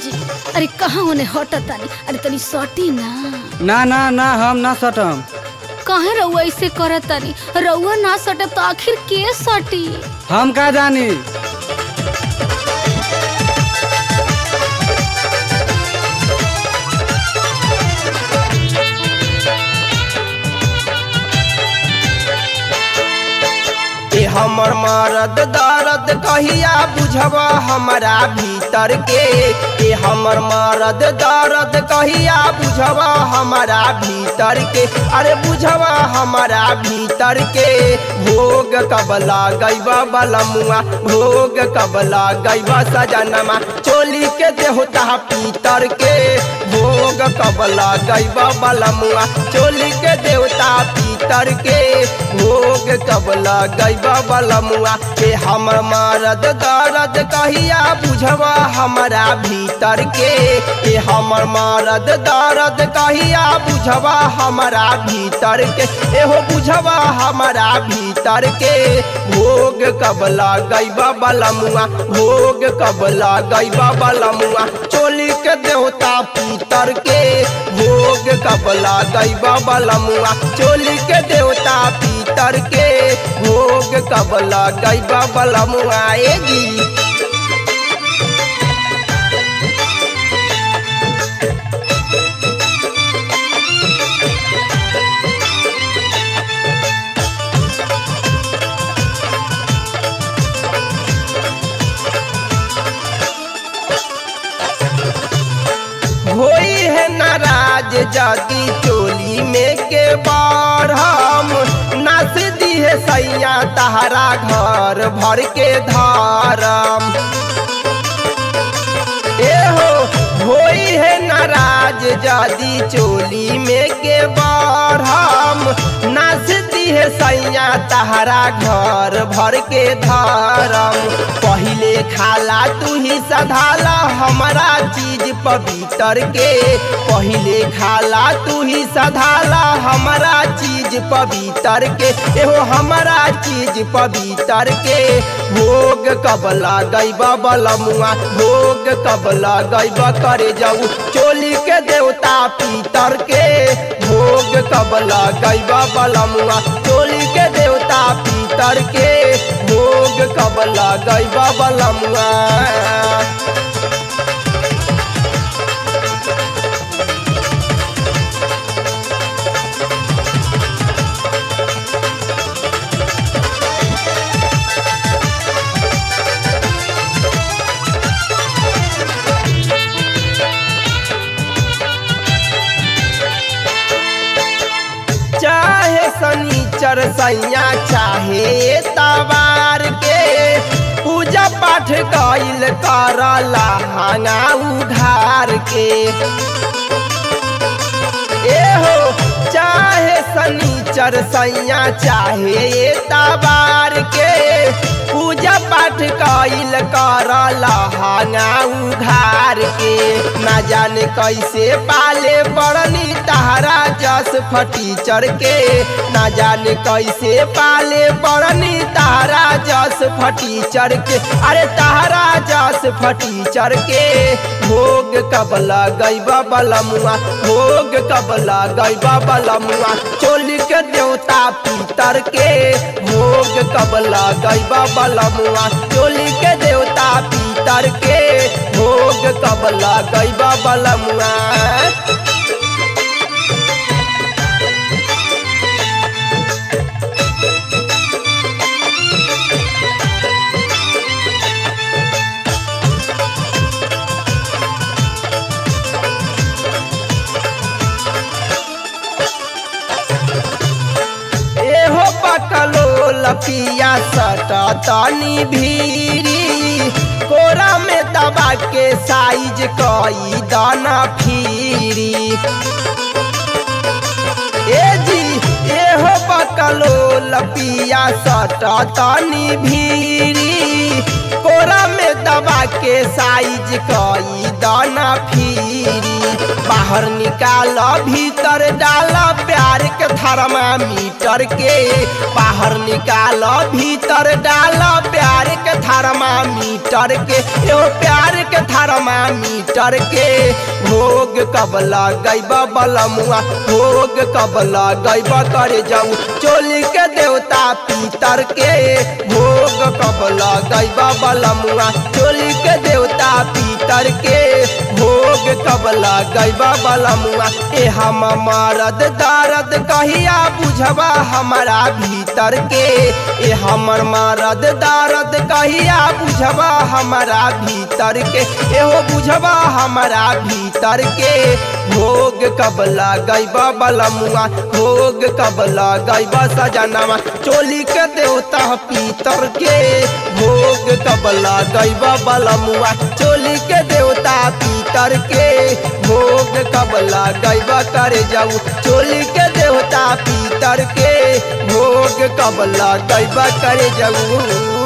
जी अरे कहाँ होने हटत तानी अरे तनी सटी ना ना ना ना हम ना सटम काहे रउआ ऐसे करत तानी रउआ ना सटब तो आखिर के सटी हम का जानी ए हमर मरद दर्द कहिया बुझबा हमरा भीतर के ए हमर मरद दर्द कहिया बुझबा हमरा भीतर के अरे बुझबा हमरा भीतर के भोग कबला गैबा बलमुआ भोग कबला गैबा सजनमा चोली के देहता पीतर के भोग कबला गैबा बलमुआ चोली के देवता पीतर के भोग कबला गैबा बलमुआ के हमर मरद दर्द कहिया बुझबा हमरा भीतर के ए हमर मरद दर्द कहिया बुझबा हमरा भीतर के एहो बुझबा हमरा भीतर के भोग कबला गैबा बलमुआ भोग कबला गैबा बलमुआ चोली के देवता पीतर के भोग कबला गैबा बलमुआ चोली के देवता पीतर के भोग कबला गैबा बलमुआ एगी होई है नाराज जाती चोली में के बार हम नाच दी है सैया तहरा घर भर के धारम ए हो होई है नाराज जादी चोली में के बार हम नाच दी है सैया तहरा घर भर के धारम पहिले खाला तू ही सधाला हमारा चीज पवित्र के पहिले खाला तू ही सधाला हमारा चीज पवित्र के एहो हमारा चीज पवित्र के भोग कबला गैबा बलमुआ भोग कबला गैबा करे जाऊ चोली के देवता पीतर के भोग कबला गैबा बलमुआ चोली के देवता पीतर के भोग कबला गैबा बलमुआ चाहे शनिचर सैया चाहे तवार के पूजा पाठ कैल करला हंगा उधार के ए हो चाहे शनिचर सैया चाहे तवार के पूजा पाठ कैल करला हंगा उघार के ना जाने कैसे पाले बड़नी तहरा जस फटीचर के ना जाने कैसे पाले बड़नी तहरा जस फटीचर के अरे तहरा जस फटीचर के भोग कबला गैबा बलमुआ भोग कबला गैबा बलमुआ चोली के देवता पीतर के भोग कबला गैबा बलमुआ चोली के देवता पीतर के भोग कबला गैबा बलमुआ एहो पकलो लपिया सटा तनी भीरी कोरा में दबा के साइज कई दाना फिरी ए जी एहो पकलो लपिया सटा तनी भीरी कोरा में दबा के साइज कई दाना फिरी रानी बाहर निकाल भीतर डाल प्यार के थर्मामीटर के बाहर निकाल भीतर डाल प्यार के थर्मामीटर के एहो प्यार के थर्मामीटर के भोग कब लगैब बलमुआ भोग कब लगैब करे जाऊ चोली के देवता पीतर के भोग कब लगैब बलमुआ चोली के देवता पीतर के भोग कब लगैब बलमुआ ए हम मरद दर्द कहिया बुझबा हमारा भीतर के ए हमर मरद दर्द कहिया बुझबा हमारा भीतर के एहो बुझबा हमारा भीतर के भोग कब लगैब बलमुआ भोग कब लगैब सजनवा चोली के देवता पीतर के भोग कब लगैब बलमुआ चोली के देवता पीतर के भोग कब लगैब करे जाऊ चोली के देवता पीतर के भोग कब लगैब करे जाऊ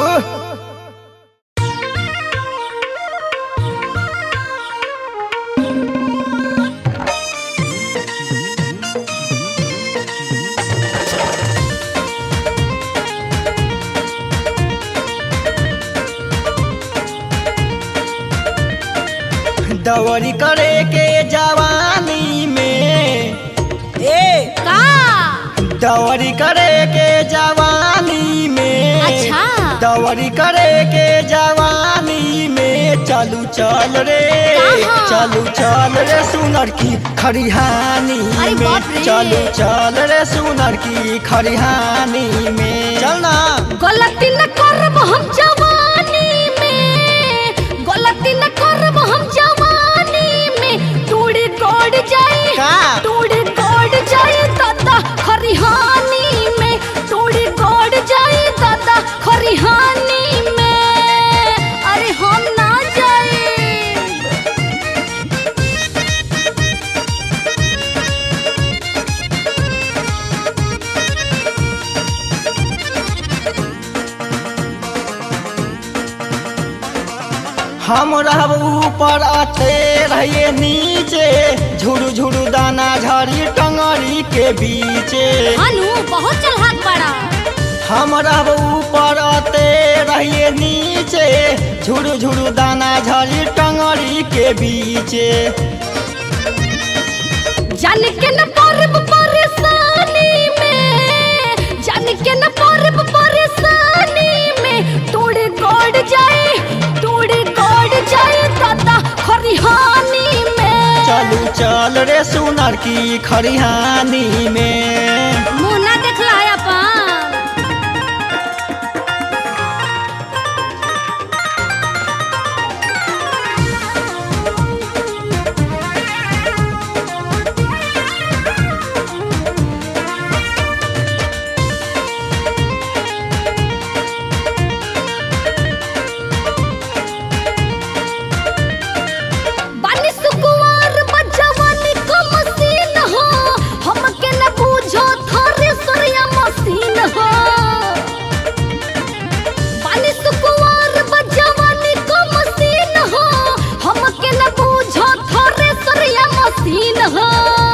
दवरी करे के जवानी में ए का दवरी करे के जवानी में अच्छा। दवरी करे के जवानी में चलू चल रे कहाँ? चलू चल रे सुनर की खरिहानी अरे में बाप रे। चलू चल रे सुनर की खरिहानी में चल ना गलती न करब हम जवानी में गलती न करब हम जवानी में टूड़ी कोड जाई का? टूड़ी कोड जाई दादा खरिहानी में टूड़ी कोड जाई दादा खरिहानी में अरे हम ना जाई हम रहब ऊपर आते रहिए नीचे झुरु झुरु दाना झड़ी टंगरी के बीचे अनु बहुत चलहाक बड़ा हम रहब ऊपर आते रहिए नीचे झुरु झुरु दाना झड़ी टंगरी के बीचे जान के न परब परेशानी में जान के न परब परेशानी में तोड़े गड़ जाए तोड़े गड़ जाए दादा खरिहानी में चलू चल रे सुनर की खरिहानी में मुंह ना देखला है अपन बानी सुकुवार बजवानी को मसीन हो हमके न बूझो थारे सरिया मसीन हो बानी सुकुवार बजवानी को मसीन हो हमके न बूझो थारे सरिया मसीन हो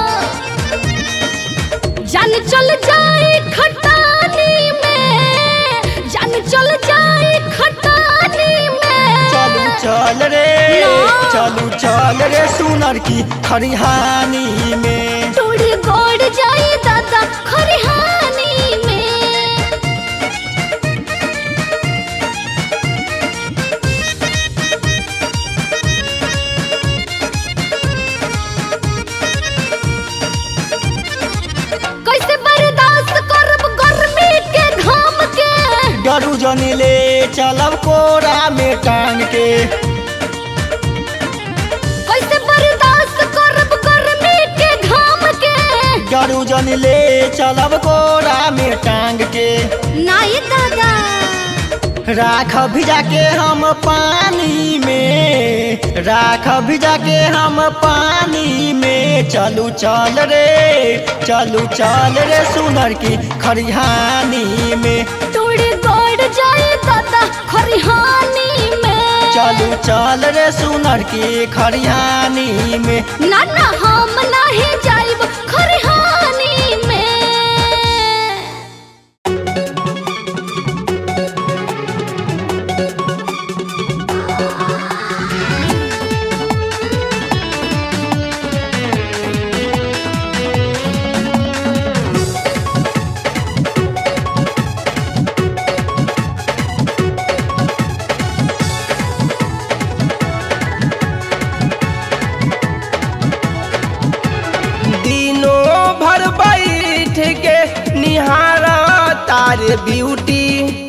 जान चल जाए खटानी में जान चल जाए खटानी में चलू चल रे ना। चलू चल रे सुनर की खरिहानी में तोड़ी गोड़ जाए दादा खरिहानी में कैसे बर्दाश्त करब गर्मी के घाम के डरू जनी ले चलब कोरा में टांग के कैसे बर्दाश्त करब गर्मी के घाम के डरू जनी ले चलब कोरा में टांग के नाई दादा राख भिजा के हम पानी में राख भिजा के हम पानी में चलू चल रे चलू चल रे सुनर की खरिहानी में तोड़ी गोड़ जाए दादा खरिहानी में चलू चल रे सुनर की खरियानी में ना ना हम नहीं जाइब खरिहानी में दिनों भर बैठ के निहारा तार ब्यूटी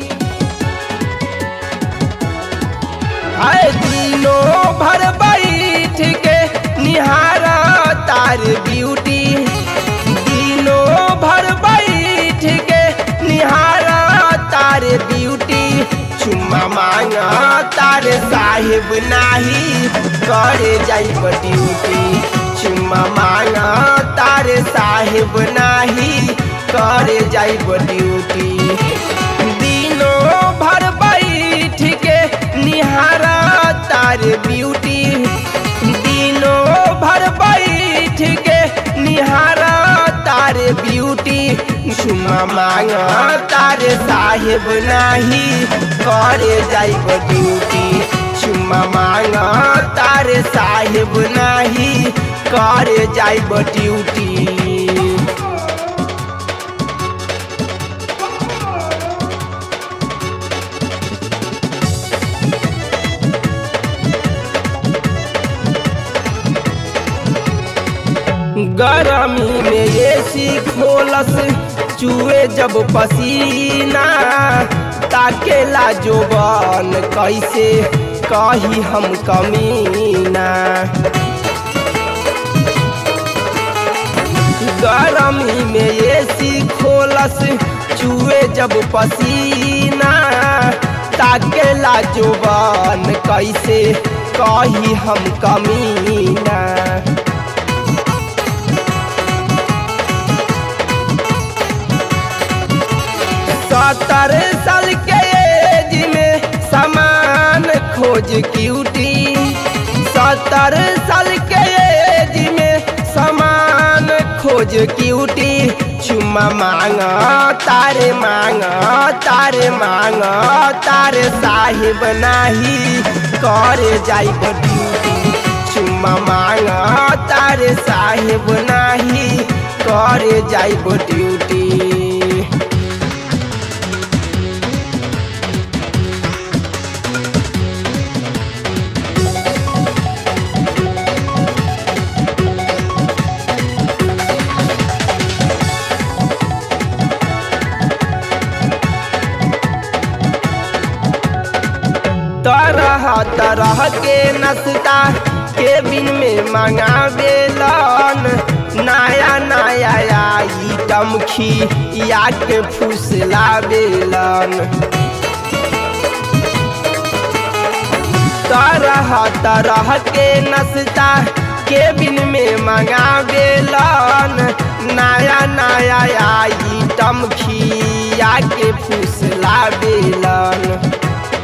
आए दिनों भर बैठ के निहारा तार ब्यूटी दिनों भर बैठ के निहारा तार ब्यूटी चुम्मा मांगा तार साहिब नाही करे जाइब ड्यूटी चुम्मा मांगा तार साहिब नाही करे जाइब ड्यूटी दिनों भर बैठ के निहारा तार ब्यूटी दिनों भर बैठ के निहारा तार ब्यूटी चुम्मा मांगा तार साहेब नाही करे जाइब ड्यूटी चुम्मा मांगा तार साहेब नाही करे जाइब ड्यूटी गरमी में एसी खोलस चुए जब पसीना ताकेला जोबन कैसे कही हम कमीना गरमी में एसी खोलस चुए जब पसीना ताकेला जोबन कैसे कही हम कमीना सत्तर साल के एज में समान खोज क्यूटी सत्तर साल के एज में समान खोज क्यूटी चुम्मा मांगा तारे मांगा तारे मांगा तारे साहिब नाही करे जाइब ड्यूटी चुम्मा मांगा तारे साहिब नाही करे जाइब ड्यूटी तरह तरह के नाश्ता केबिन में मंगावेलन नया नया आइटम खिया के फुसलावेलन तरह तरह के नाश्ता केबिन में मंगावेलन नया नया आइटम खिया के फुसलावेलन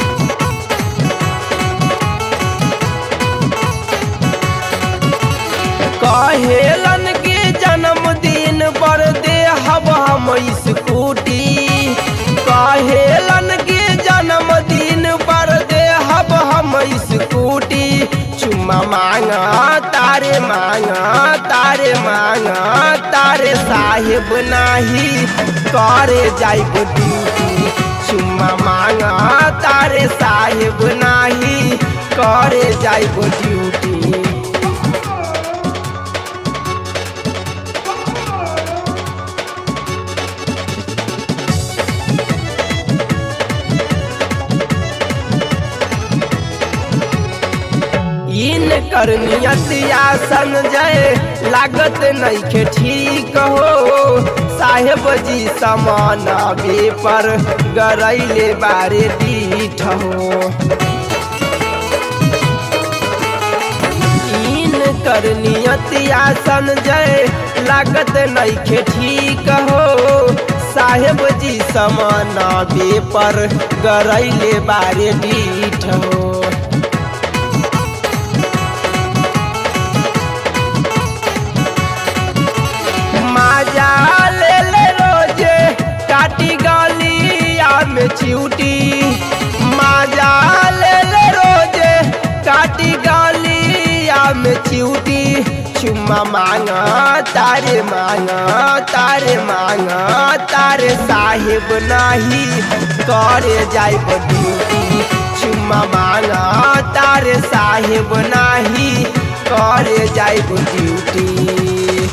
कहेलन के जन्मदिन पर दे हब हम स्कूटी कहेलन के जन्मदिन पर दे हब हम स्कूटी चुम्मा मांगा तारे मांगा तारे मांगा तारे साहेब नाही करे जाइब ड्यूटी चुम्मा मांगा तारे साहेब नाही करे जाइब ड्यूटी इन कर नियतिया संजय लागत नइखे ठीक हो साहेब जी समाना बे पर गरैले बारे दीठ हो इन कर नियतिया संजय लागत नइखे ठीक हो साहेब जी समाना बे पर गरैले बारे दीठ हो चुम्मा मांग तारे मांग तारे मांग तारे साहेब नाही करे जाइब ड्यूटी चुम्मा मांग तारे साहेब नाही करे जाइब ड्यूटी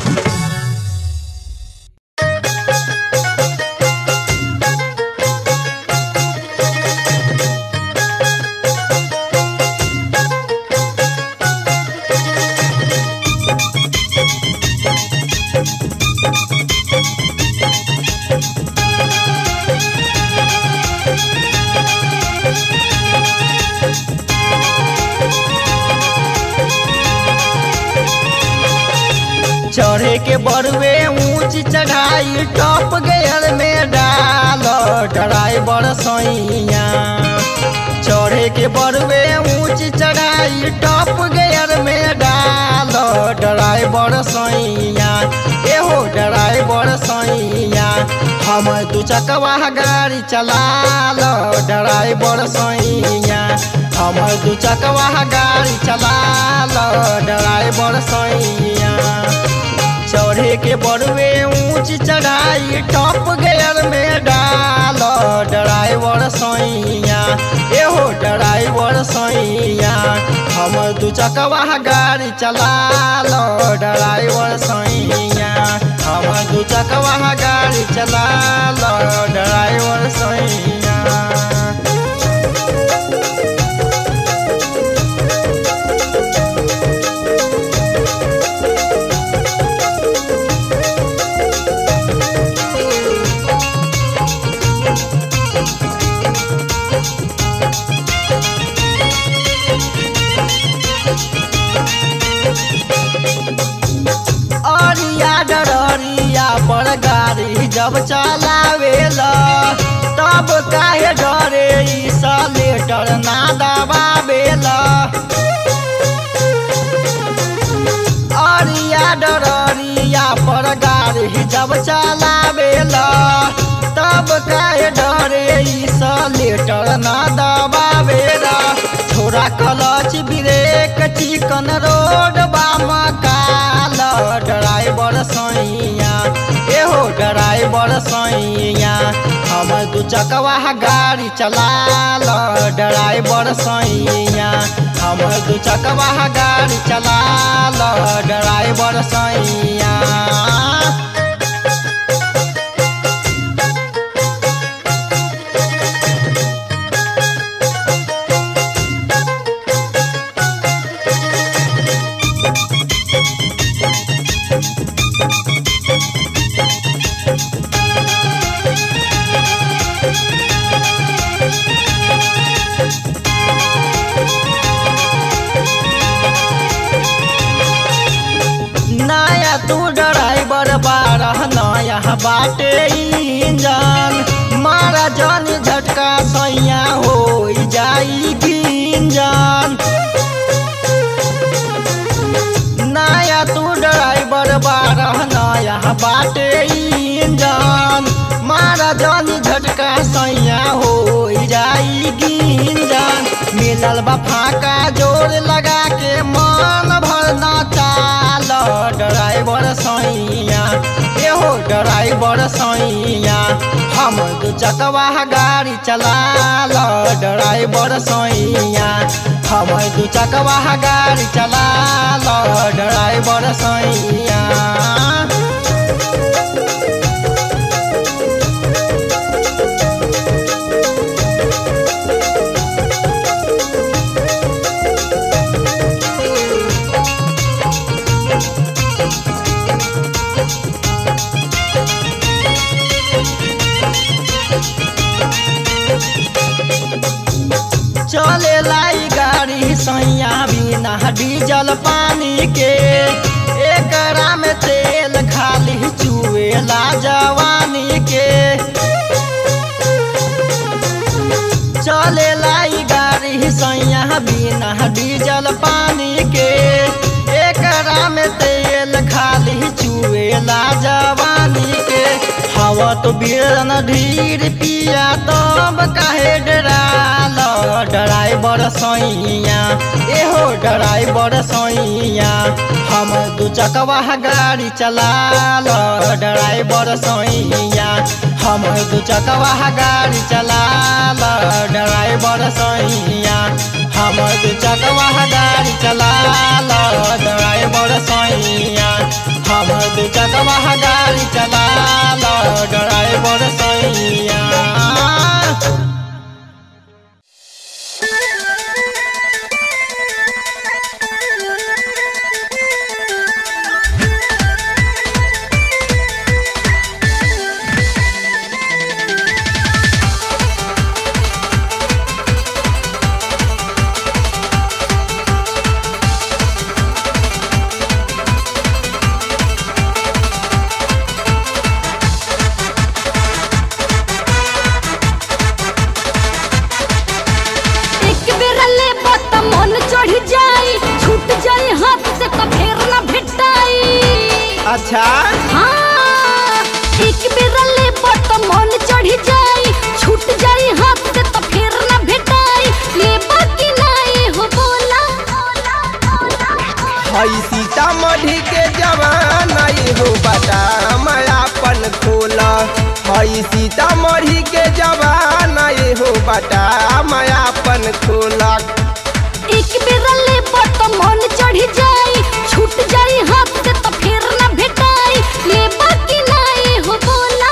चढ़े के बड़वे ऊंच चढ़ाई टॉप गेयर में डाल ड्राइवर सैया चढ़े के बड़वे ऊंच चढ़ाई टॉप गेयर में डाल ड्राइवर सैया एहो ड्राइवर सैया हम दू चकवा गाड़ी चला लो ड्राइवर सैया हम दू चकवा गाड़ी चला लो ड्राइवर सैया चढ़े के बड़वे ऊंच चढ़ाई टॉप गेयर में डाल ड्राइवर सैया एहो ड्राइवर सैया हम दू चकवा गाड़ी चला लो ड्राइवर सैया हम दू चकवा गाड़ी चला लो ड्राइवर सैया अरिया डरिया पर गाड़ी जब चलावेला तब काहे डरे ई सलेटर ना दबावेला अरिया डरिया पर गाड़ी जब चलावेला तब काहे डरे ई सलेटर ना दबावेला छोरा कलच ब्रेक चिकन रोड बाम काल ड्राइवर सैया एहो ड्राइवर सैया हम दू चकवा गाड़ी चला लो ड्राइवर सैया हम दू चकवा गाड़ी चला लो ड्राइवर सैया नया तू ड्राइवर बारह नया बाटे इंजन मारा जन झटका सैया हो जाई गिंजन नया तू ड्राइवर बारह नया बाटे इंजन मारा जन झटका सैया हो जाई गिंजन मिलल बा फाका जोर लगा के मन भर न चाल ड्राइवर सैया एहो ड्राइवर सैया हम दू चकवा गाड़ी चला लो ड्राइवर सैया हम दू चकवा गाड़ी चला लो ड्राइवर सैया चले लाई गाड़ी सैया बिना डीजल पानी के एकरा में तेल खाली चुएला जवानी के चले लाई गाड़ी सैया बिना डीजल पानी के एकरा में तेल खाली चुएला जवानी के हवा तो बिरन ढीर पिया तब काहे डराल ड्राइवर सैया एहो ड्राइवर सोइया हम दू चकवा गाड़ी चला लो ड्राइवर सोइया हम दू चकवा गाड़ी चला लो ड्राइवर सोइया हम दू चकवा गाड़ी चला लो ड्राइवर सोइया हम दू चकवा गाड़ी चला लो ड्राइवर सोइया एक बेर ले बत मन चढ़ जाई छूट जाई हाथ से तो फेर ना भेटाई अच्छा हाँ एक बेर ले बत मन चढ़ जाई छूट जाई हाथ से तो फेर ना भेटाई ले बाकी नहीं हो बोला हई सीतामढ़ी के जवान आई हो बता मायापन खोला हई सीतामढ़ी के जवान आई हो बता मायापन खोला एक बेर ले बत मन चढ़ जाई छूट जाई हाथ से तो फेर ना भेटाई ले बाकी नहीं हो बोला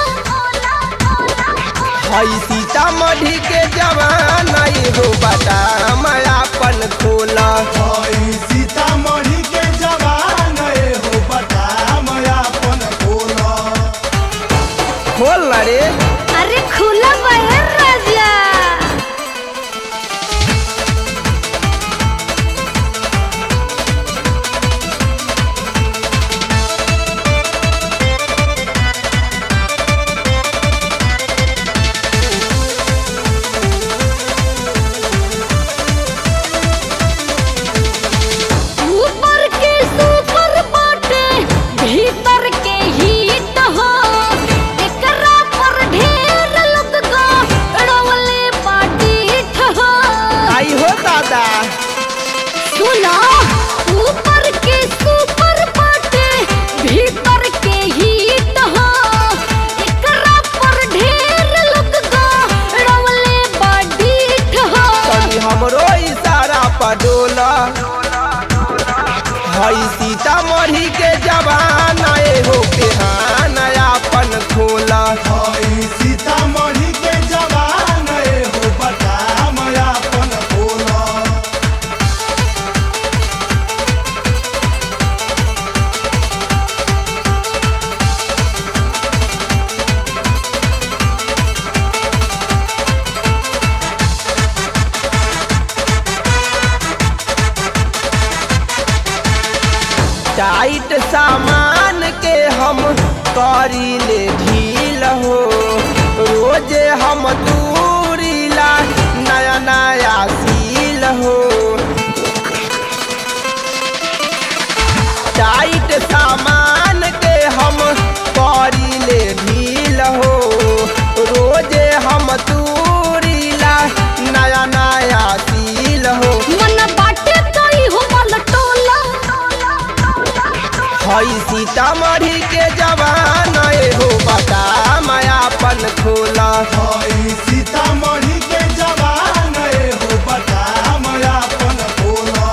हई सीतामढ़ी के जवान आई हो बता मायापन खोला हई सीतामढ़ी के जवान ए हो बता मयापन खोला खोल ना रे अरे खुला बहर राजा ऊपर के सुपर बाटे भीतर के हीट हो एकरा पर ढेर लोग का रवले पाटीठ हो आई हो दादा सुना ऊपर के सुपर बाटे भीतर के हीट हो एकरा पर ढेर लोग का रवले पाटीठ हो तनी हमरो इशारा पर डोला हई सीतामढ़ी के जवान आए हो के हाँ नयापन खोला हई सीतामढ़ी के जवान ए हो बता मयापन खोला टाइट सामान के हम करी ले ढील हो रोजे हम दूरीला नया नया सील हो टाइट सामान के हम करी ले ढील हो रोजे हम दूरीला नया नया सील हो मन बाटे तई हो मल टोला हई सीतामढ़ी के जवान ए हो बता मायापन खोला हई सीतामढ़ी के जवान ए हो बता मयापन खोला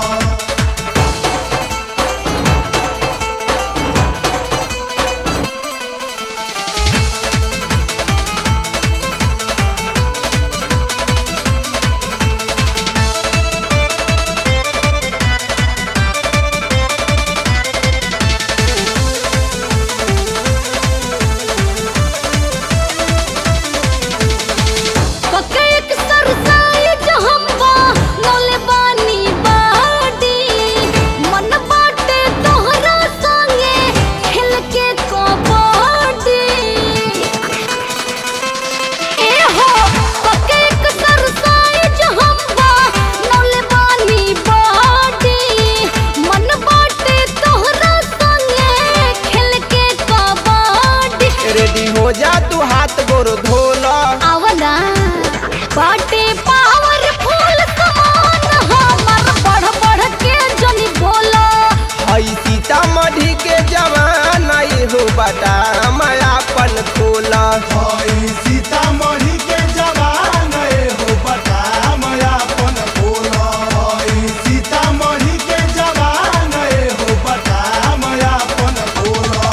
बटाम अपन खोला हई सीतामढ़ी के जवान ए हो बटाम अपन खोला हई सीतामढ़ी के जवान ए हो बटाम अपन खोला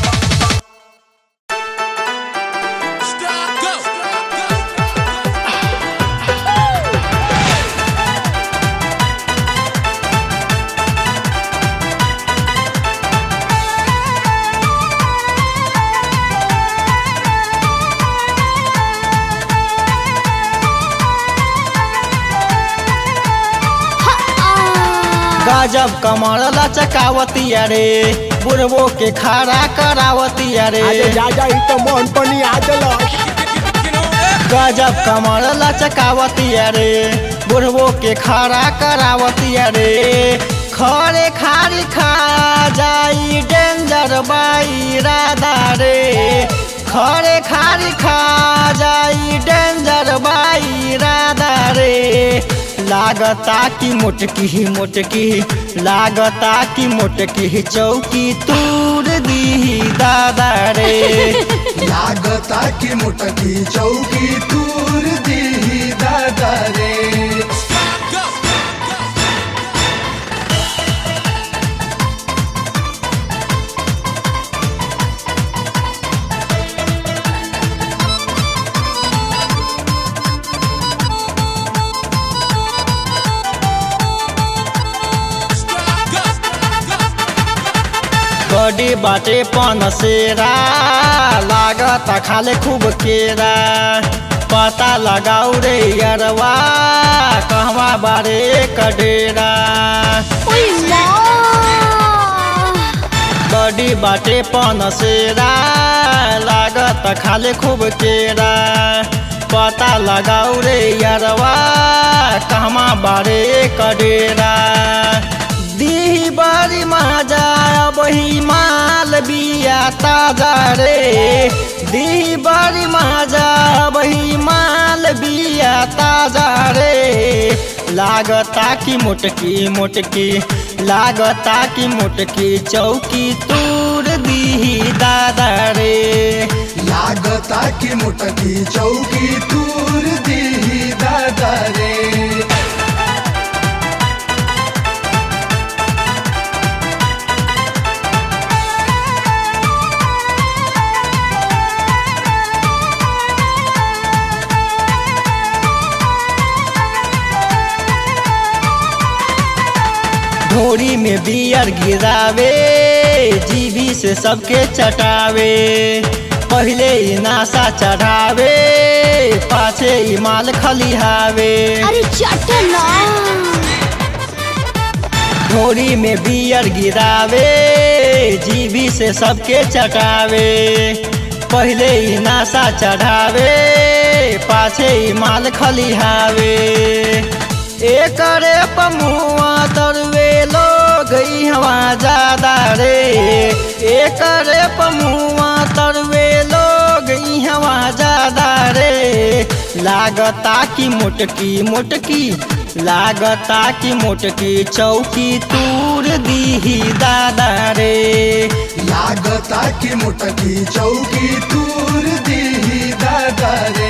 गजब कमर लचकावतिया रे बुढ़बो के खड़ा करावतिया रे जा जा ई तो मन पनी आ गजब कमर लचकावतिया रे बुढ़बो के खड़ा करावतिया रे खरे खारी खा जाई डेंजर बाई राधा रे खरे खारी खा जाई डेंजर बाई राधा रे लागता की मोटकी ही मोटकी लागता की मोटकी ही चौकी तूर दी दादा रे लागता की मोटकी चौकी तूर दी दादा रे बड़ी बाटे पनसेरा लागत खाले खूब केरा पता लगाऊ रे अरवा कहवा बारे कडेरा ओइ माँ बड़ी बाटे पनसेरा लागत खाले खूब केरा पता लगाऊ रे अरवा कहवा बारे कडेरा दी बड़ी मजा बही माल बिया ताजा रे दी बड़ी मजा बही माल बिया ताजा रे लागता की मोटकी मोटकी लागता की मोटकी चौकी तूर दी दादा रे लागता की मोटकी चौकी तूर दी दादा रे ढोरी में बियर गिरावे जीवी से सबके चटावे पहले ही नासा चढ़ावे पाछे ही माल खलिहावे अरे चटना ढोरी में बियर गिरावे जीवी से सबके चटावे पहले ही नासा चढ़ावे पाछे ही माल खलिहावे एकरे पमुआ दरवे लोग हवा ज्यादा रे एकरे पमुआ तरवे लोग हवा ज्यादा रे लागता की मोटकी मोटकी लागता की मोटकी चौकी तूर दी दादा रे लागता की मोटकी चौकी तूर दी दादा रे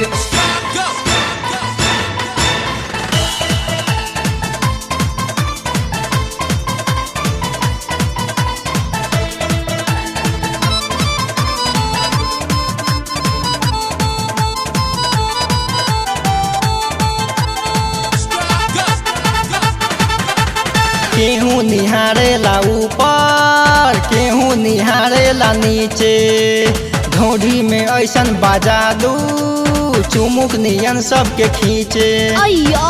केहू निहारेला ऊपर केहू निहारेला नीचे ढोढ़ी में ऐसन बाजा दू चुमुक नियन सबके खींचे अय्या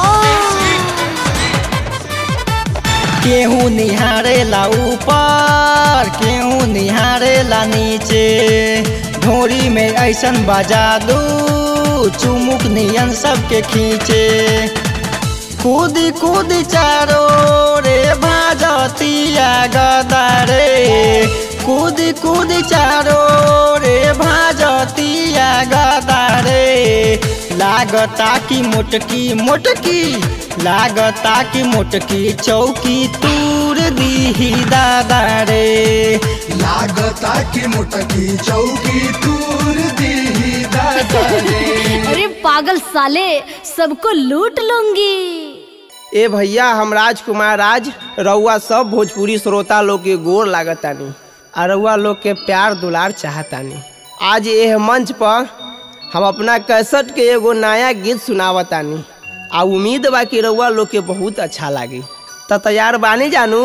केहू निहारेला ऊपर केहू निहारेला नीचे ढोरी में ऐसन बजा दू चुमुक नियन सबके खींचे कूदी कूदी चारो रे भाजतिया गदा रे कूदी कूदी चारो रे भाजतिया गदा रे ला लागता की मोटकी मोटकी लागता की मोटकी चौकी तूर दी दादा रे लागता की मुटकी चौकी तूर दी दादा रे अरे पागल साले सबको लूट लूंगी ए भैया हम राजकुमार राज रउआ सब भोजपुरी श्रोता लोग के गोर लागतानी आ रउआ लोग के प्यार दुलार चाहतानी आज एह मंच पर हम अपना कैसेट के एगो नया गीत सुनावतानी आ उम्मीद बा कि रउआ लोग के बहुत अच्छा लागी त तैयार बानी जानू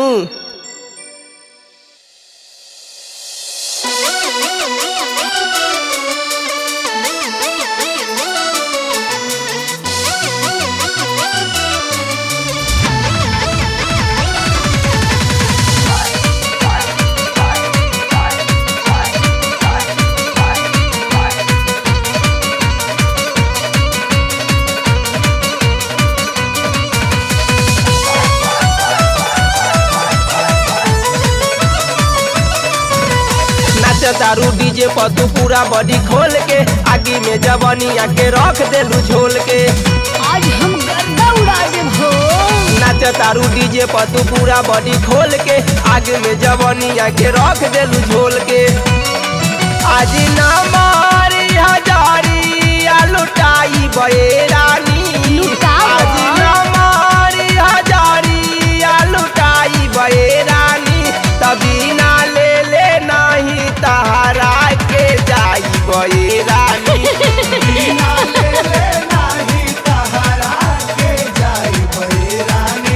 नाच तारू डीजे पर तू पूरा बॉडी खोल के आगे में जवानिया के रख देलू झोल के आज हम गर्दा उड़ा देब हो नाच तारू डीजे पर तू पूरा बॉडी खोल के आगे में जवानिया के रख देलू झोल के आज ना मारी हजारी आ लुटाई बे रानी लुटाओ। आज ना मारी हजारी आ लुटाई बे रानी तभी ना ले ले नहीं तहरा के जाई बे रानी बिना ले ले नाही तहरा के जाई बैरानी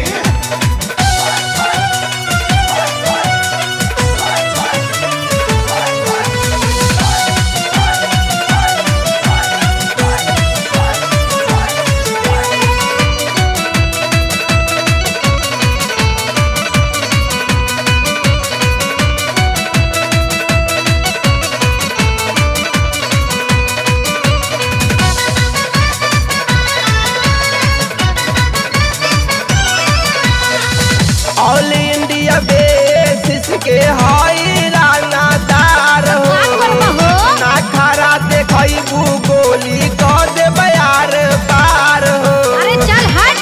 ऑल इंडिया बेसिस के हई रानादार हो का करबा हो? ना खरा देखई गोली क दे बयार पार हो अरे चल हट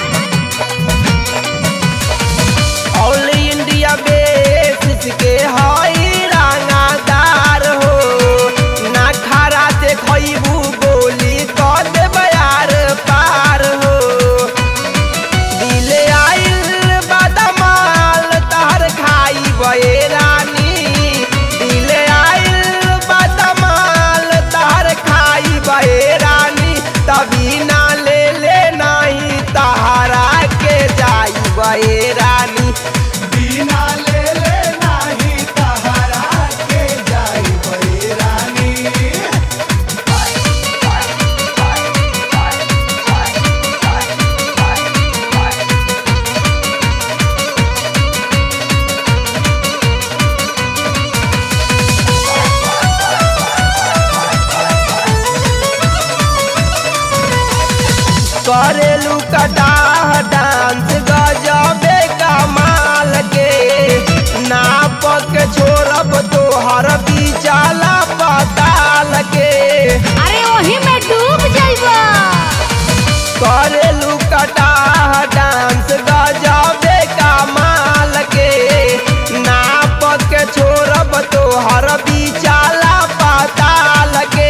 ऑल इंडिया बेसिस के हई रानादार हो ना खरा देखई गोली क दे बयार पार हो दिले आइल बादमाल तहर खाई बे रानी दिले आइल बादमाल तहर खाई बे रानी तभी ना ले ले नहीं तहरा के जाई बे रानी बिना ले ले नाही तहरा के जाई बैरानी करेलू कटाह डांस गजबे कमाल के नाप के छोड़ब तोहर बिचाला पताल के अरे वही में डूब जाइबा करेलू कटाह डांस गजबे कमाल के नाप के छोड़ब तोहर बिचाला पताल के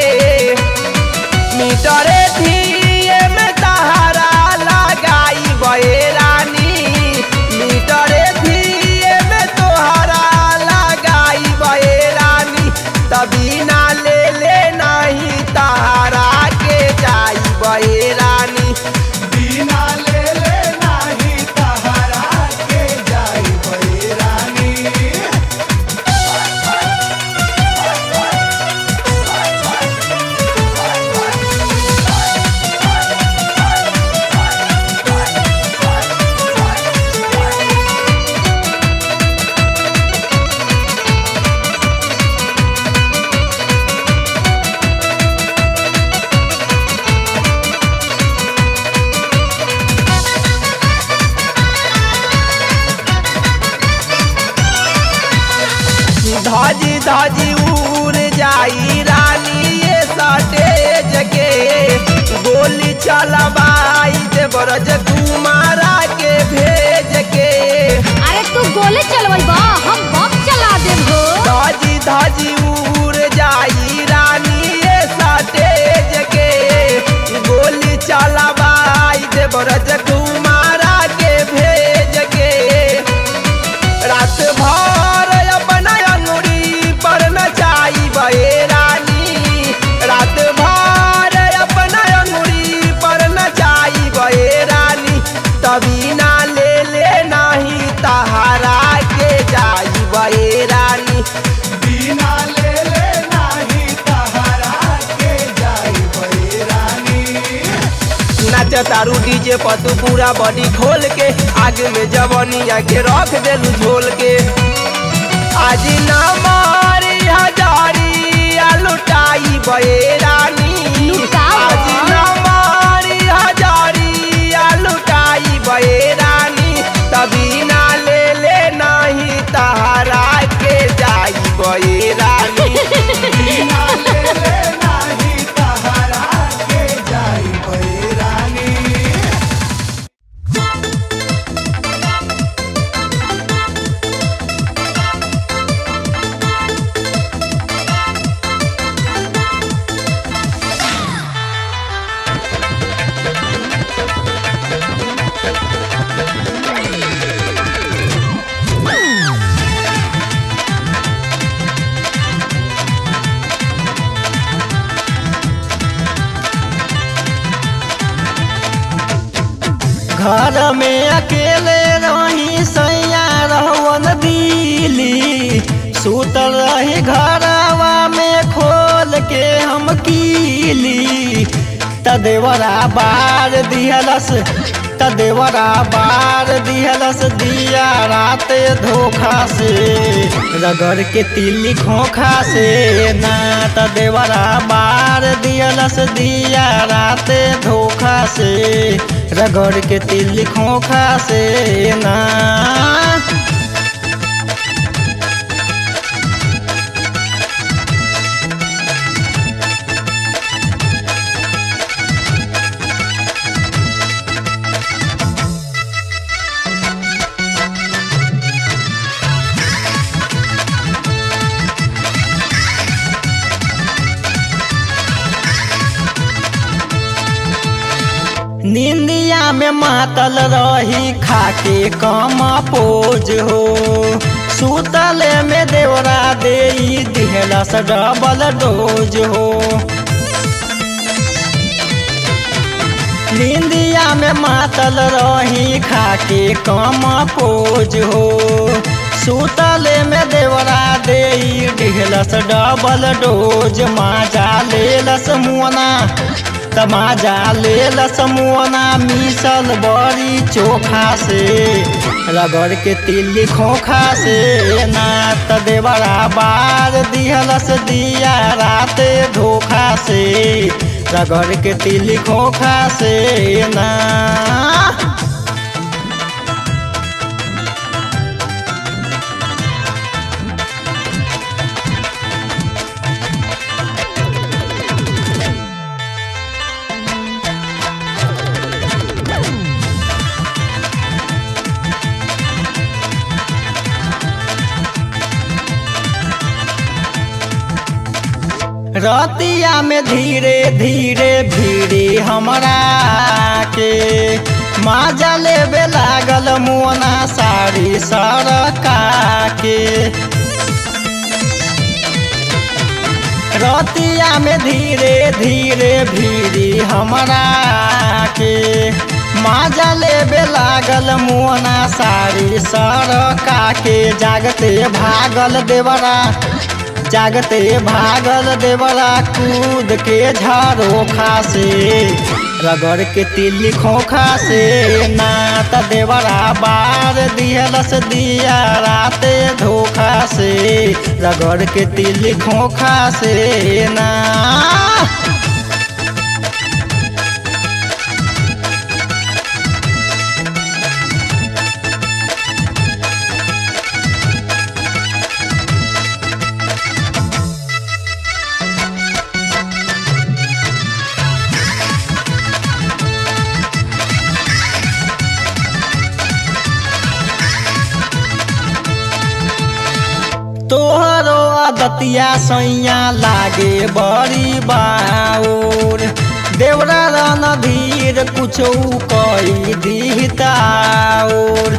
मीटरे थिए में तहरा लगाई बे रानी मीटरे थिए में तोहरा लगाई बे रानी तभी ना ले ले नहीं तहरा के जाई बे रानी बिना ले ले नाही तहरा के जाई बैरानी धजी धजी उड़ जाई रानी ये सटेज के गोली चलवाई दे बरज कुमारा के भेज के अरे तू गोले चलवल बा हम बम चला देब हो धाजी धाजी उड़ जाई रानी ये सटेज के गोली चलवाई दे बरज कुमारा के भेज के रात भर अपना अंगुरी पर नचाई बे रानी रात भर अपना अंगुरी पर नचाई बे रानी तभी ना ले ले नहीं तहारा के जाई बे रानी बिना ले ले नाही तहरा के जाई बैरानी नाच तारू डीजे पर तू पूरा बॉडी खोल के आगे में जवनिया के रख देलू झोल के आज ना मारी हजारी लुटाई बे रानी लुटाओ। आज ना मारी हजारी लुटाई बे रानी तभी ना ले ले नहीं तहारा के जाई बे रानी बिना ले ले नाही तहरा के जाई बैरानी घर में अकेले रही सैया रहवन दिली सुतल रही घरवा में खोल के हम कीली तदेवरा बार दिहलस तदेवरा बार दिहलस दिया रात धोखा से रगड़ के तिली खोखा से ना तदेवरा बार दिहलस दिया रात धोखा से रगड़ के तिली खोखा से ना निंदिया में मातल रही खाके कम पोज हो सुतले में देवरा दे दिहलस डबल डोज हो निंदिया में मातल रही खाके कम पोज हो सुतले में देवरा दे दिहलस डबल डोज माजा लेलस मुअना तमाजा लेलस मुअना मिसल बड़ी चोखा से रगड़ के तिल्ली खोखा से ना त देवरा बार दिहलस दिया रात धोखा से रगड़ के तिल्ली खोखा से ना रतिया में धीरे धीरे भीड़ी हमरा के माजा लेबे लागल मुअना साड़ी सरका के रतिया में धीरे धीरे भीड़ी हमरा के माजा लेबे लागल मुअना साड़ी सरका के जागते भागल देवरा जागते भागल देवरा कूद के झरोखा से रगड़ के तिल्ली खोखा से नात देवरा बार दिहलस दिया रात धोखा से रगड़ के तिल्ली खोखा से ना तोहरो आदतिया सैया लागे बड़ी बाउर देवरा रणधीर कुछो कई दिहताउर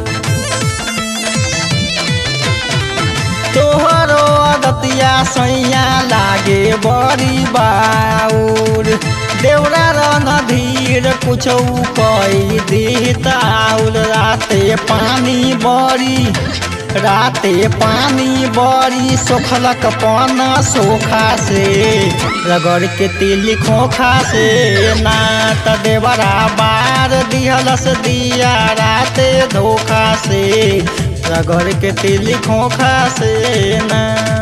तोहरो आदतिया सैया लागे बड़ी बाउर देवरा रणधीर कुछो कई दिहताउर राते पानी बड़ी राते पानी बड़ी सोखलक पन सोखा से रगड़ के तिली खोखा से नात देवरा बार दिहलस दिया राते धोखा से रगड़ के तिली खोखा से ना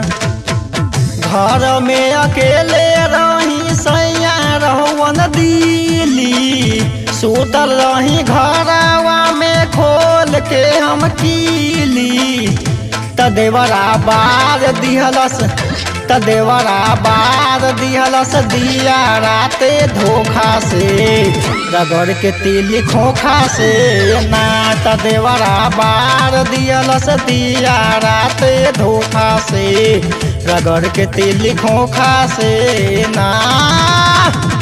घर में अकेले रही सैया रहुवन दिली सुतल रही घरवा में खोल के हम कीली तदेवरा बार दिहलस तदेवरा बार दिहलस दिया राते धोखा से रगड़ के तिली खोखा से ना तदेवरा बार दिहलस दिया राते धोखा से रगड़ के तिली खोखा से ना